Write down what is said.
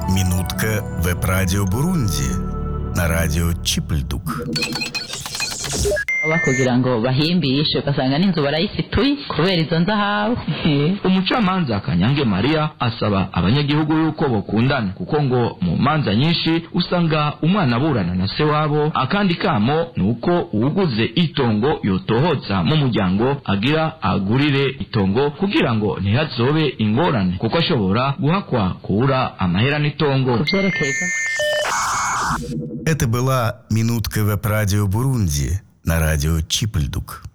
Минутка веб-радио Бурунди на радио Чипльдук. baba kugira ngo bahimbishe ugasanga n'inzu barayisituye kubera izo nzahabu umucamanza kanyange mariya asaba abanyagihugu yuko bokundana kuko ngo mu manza nyinshi usanga umwana aburana na se wabo akandi kamo ni uko uwuguze itongo yotohotsa mu muryango agira agurire itongo kugira ngo ntihazobe ingorane kuko ashobora guhakwa kubura amahera n'itongo ku byerekeye Это была «Минутка веб-радио Бурунди» на радио Чипльдук.